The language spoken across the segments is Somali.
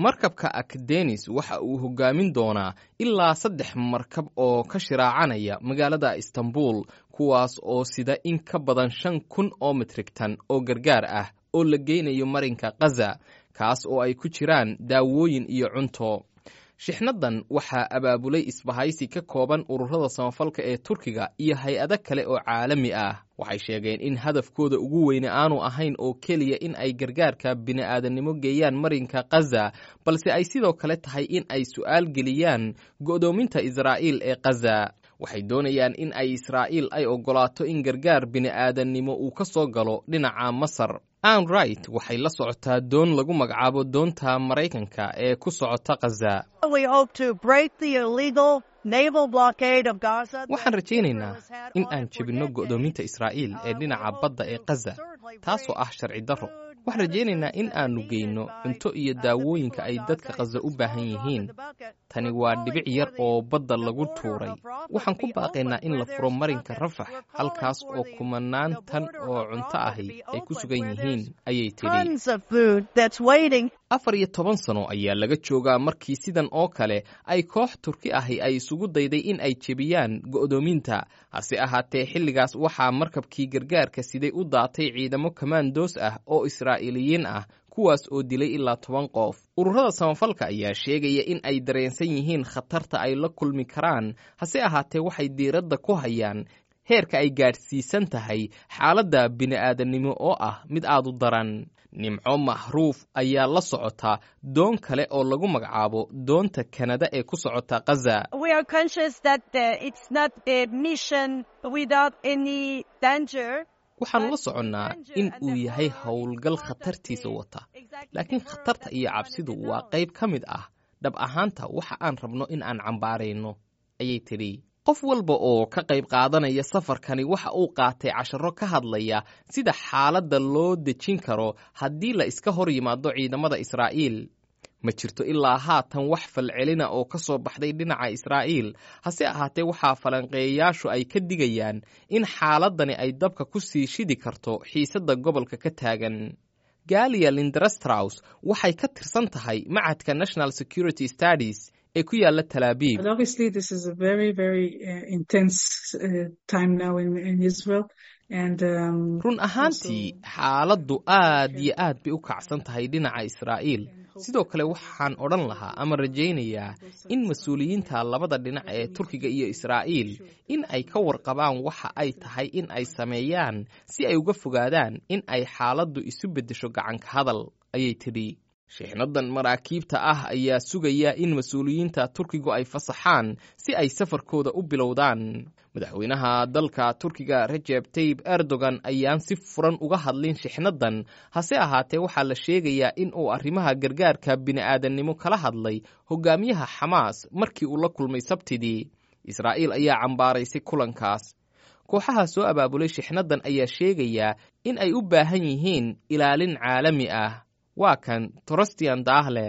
markabka akdenis waxa uu hogaamin doonaa ilaa saddex markab oo ka shiraacanaya magaalada istanbul kuwaas oo sida in ka badan shan kun oo mitrigtan oo gargaar ah oo la geynayo marinka khaza kaas oo ay ku jiraan daawooyin iyo cunto shixnadan waxaa abaabulay isbahaysi ka kooban ururada samafalka ee turkiga iyo hay-ado kale oo caalami ah waxay sheegeen in hadafkooda ugu weyne aanu ahayn oo keliya in ay gargaarka bini'aadannimo geeyaan marinka khaza balse ay sidoo kale tahay in ay su'aal geliyaan go'doominta israa'iil ee khaza waxay doonayaan in ay israa'iil ay oggolaato in gargaar bini'aadannimo uu ka soo galo dhinaca masar ann right waxay la socotaa doon lagu magacaabo doonta maraykanka ee ku socota khaza waxaan rajaynaynaa in aan jebinno go'doominta israa'iil ee dhinaca badda ee khaza taasoo ah sharci darro waxaan rajaynaynaa in aannu geyno cunto iyo daawooyinka ay dadka khaza u baahan yihiin tani waa dhibic yar oo badda lagu tuuray waxaan ku baaqaynaa in la furo marinka rafax halkaas oo kumanaan tan oo cunto ahi ay ku sugan yihiin ayay tidhi afar iyo toban sano ayaa laga joogaa markii sidan oo kale ay koox turki ahi ay isugu dayday in ay jebiyaan go'doominta hase ahaatee xilligaas waxaa markabkii gargaarka siday u daatay ciidamo kamandoos ah oo israa'iiliyiin ah kuwaas oo dilay ilaa toban qof ururada samafalka ayaa sheegaya in ay dareensan yihiin khatarta ay la kulmi karaan hase ahaatee waxay diiradda ku hayaan heerka ay gaadhsiisan tahay xaaladda bini'aadannimo oo ah mid aad u daran nimco mahruuf ayaa la socota doon kale oo lagu magacaabo doonta kanada ee ku socota khaza waxaannu la soconnaa in uu yahay howlgal khatartiisa wata laakiin khatarta iyo cabsidu waa qayb ka mid ah dhab ahaanta waxa aan rabno in aan cambaarayno ayay tidhi qof walba oo ka qayb qaadanaya safarkani waxa uu qaatay casharo ka hadlaya sida xaaladda loo dejin karo haddii la iska hor yimaado ciidamada israa'iil ma jirto ilaa haatan wax falcelina oo ka soo baxday dhinaca israa'iil hase ahaatee waxaa falanqeeyayaashu ay ka digayaan in xaaladani ay dabka ku sii shidi karto xiisadda gobolka ka taagan galia lindrastraus waxay ka tirsan tahay macadka national security studies ee ku yaala talaabiib run ahaantii xaaladdu aad iyo aad bay u kacsan tahay dhinaca israa'iil sidoo kale waxaan odhan lahaa ama rajaynayaa in mas-uuliyiinta labada dhinac ee turkiga iyo israa'iil in ay ka warqabaan waxa ay tahay in ay sameeyaan si ay uga fogaadaan in ay xaaladdu isu beddesho gacanka hadal ayay tidhi shixnadan maraakiibta ah ayaa sugaya in mas-uuliyiinta turkigu ay fasaxaan si ay safarkooda u bilowdaan madaxweynaha dalka turkiga rajeb tayib erdogan ayaan si furan uga hadlin shixnadan hase ahaatee waxaa la sheegayaa in uu arrimaha gargaarka bini'aadannimo kala hadlay hogaamiyaha xamaas markii uu la kulmay sabtidii israa'iil ayaa cambaaraysay kulankaas kooxaha soo abaabulay shixnadan ayaa sheegayaa in ay u baahan yihiin ilaalin caalami ah waa kan torostian daahle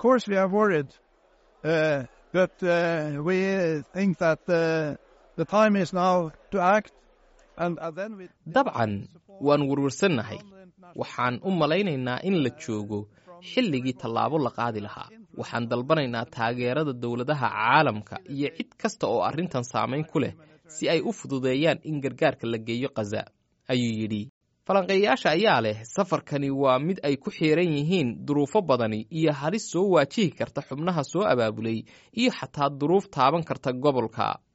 dabcan waan werwarsannahay waxaan u malaynaynaa in la joogo xilligii tallaabo la qaadi lahaa waxaan dalbanaynaa taageerada dowladaha caalamka iyo cid kasta oo arrintan saamayn ku leh si ay u fududeeyaan in gargaarka la geeyo khaza ayuu yidhi falanqeeyayaasha ayaa leh safarkani waa mid ay ku xiiran yihiin duruufo badani iyo halis soo waajihi karta xubnaha soo abaabulay iyo xataa duruuf taaban karta gobolka